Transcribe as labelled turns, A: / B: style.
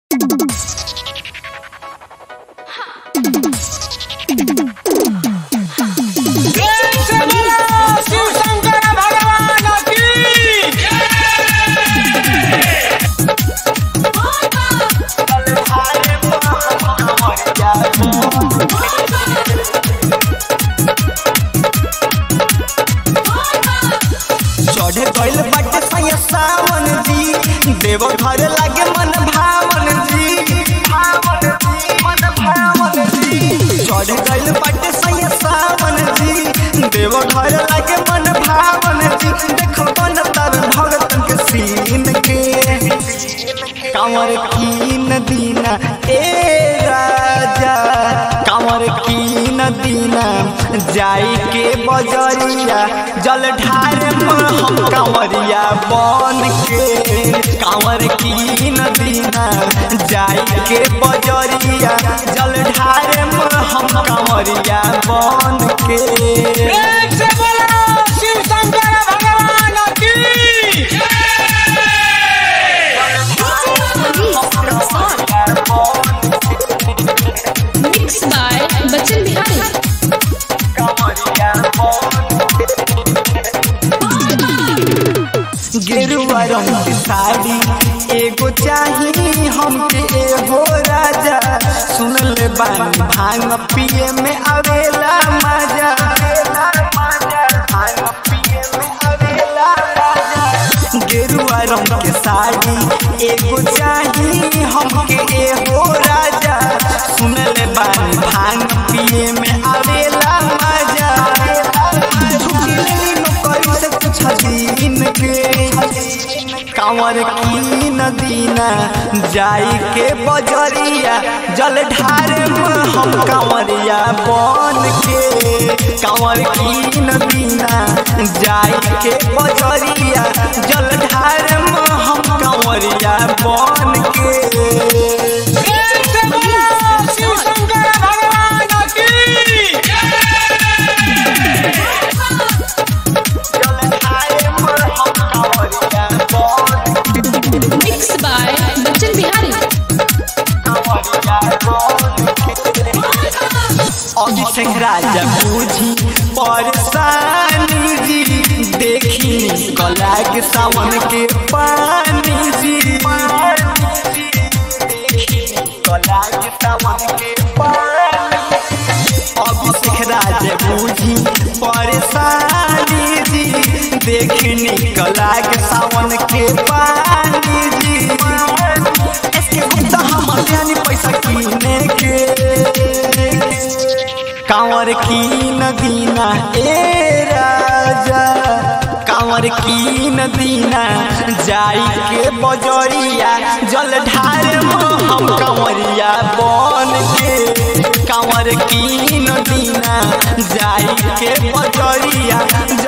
A: शिव शंकर भगवान की
B: चढ़े गइल बाटे सैया सावन जी देव घर लागे मन भावन जी भावन जी मन भावन जी चढ़े गइल बाटे सैया सावन जी देव घर लागे मन भावन जी देखो बन तर भगतन के सीन के कांवर कीन दीना ए राजा कांवर कीन दीना जाई के बजरिया जल ढार हम कांवरिया बन के कांवर कीन दीना जाई के बजरिया जल ढार हम कांवरिया बन के
A: प्रेम से बोलो शिव शंकर भगवान की
C: Mixed by Bachchan Bihari.
B: गेरुआ रंग की साड़ी एगो चाही हमके एगो राजा सुन ले बानी भांग पिए में आवेला मजा भांग पिए में आवेला राजा गेरुआ रंग के साड़ी एगो चाही हमके एगो राजा सुन ले बानी भांग पिए में आवेला मजा छुट्टी लेली नौकरी से कुछ दिन के कांवर की नदीना जाई के बजरिया जल ढार हम कांवरिया बन के कांवर की नदीना जाई के बजरिया जल ढार हम कांवरिया बन के
A: प्रेम से बोलो शिव शंकर भगवान की
C: Mixed by Bachchan Bihari.
B: Abhishek राजा बूझी परेशानी जी देखी कला के सावन के पानी जी कला के सावन के पानी अभिषेक राजा बूझी परेशानी जी देखनी कला के सावन के पानी जी इसके गुप्ता हम यानी पैसा कीने के कांवर की नदीना ए राजा कांवर की नदीना जाई के बजरिया जल ढार हम कांवरिया बन के कांवर की नदीना जाई के बजरिया